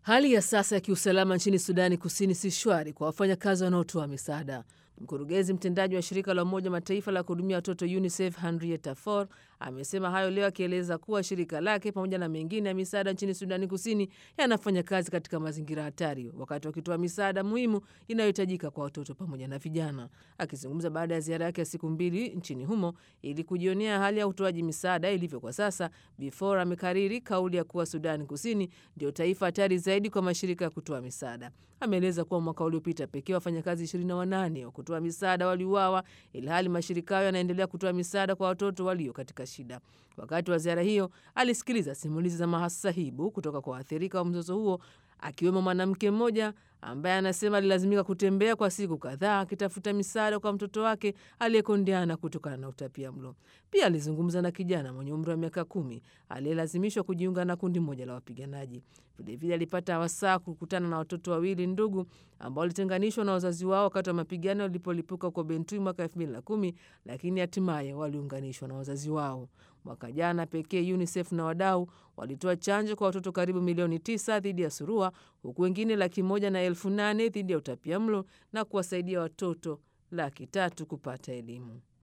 Hali ya sasa ya kiusalama nchini Sudani Kusini si shwari kwa wafanyakazi wanaotoa misaada. Mkurugenzi mtendaji wa shirika la Umoja Mataifa la kuhudumia watoto UNICEF Henrietta Fore amesema hayo leo, akieleza kuwa shirika lake pamoja na mengine ya misaada nchini Sudani Kusini yanafanya kazi katika mazingira hatari, wakati wakitoa misaada muhimu inayohitajika kwa watoto pamoja na vijana. Akizungumza baada ya ziara yake ya siku mbili nchini humo ili kujionea hali ya utoaji misaada ilivyo kwa sasa, Bi Fore amekariri kauli ya kuwa Sudani Kusini ndio taifa hatari zaidi kwa mashirika ya kutoa misaada. Ameeleza kuwa mwaka uliopita pekee wafanyakazi 28 wa kutoa misaada waliuawa, ilhali mashirika hayo yanaendelea kutoa misaada kwa watoto walio katika shida. Wakati wa ziara hiyo, alisikiliza simulizi za masahibu kutoka kwa waathirika wa mzozo huo, akiwemo mwanamke mmoja ambaye anasema alilazimika kutembea kwa siku kadhaa akitafuta misaada kwa mtoto wake aliyekondeana kutokana na utapia mlo. Pia alizungumza na kijana mwenye umri wa miaka kumi aliyelazimishwa kujiunga na kundi moja la wapiganaji. Vilevile alipata wasaa kukutana na watoto wawili ndugu ambao walitenganishwa na wazazi wao wakati wa mapigano yalipolipuka huko Bentui mwaka elfu mbili na kumi, lakini hatimaye waliunganishwa na wazazi wao. Mwaka jana pekee UNICEF na wadau walitoa chanjo kwa watoto karibu milioni tisa dhidi ya surua, huku wengine laki moja na elfu nane dhidi ya utapia mlo na kuwasaidia watoto laki tatu kupata elimu.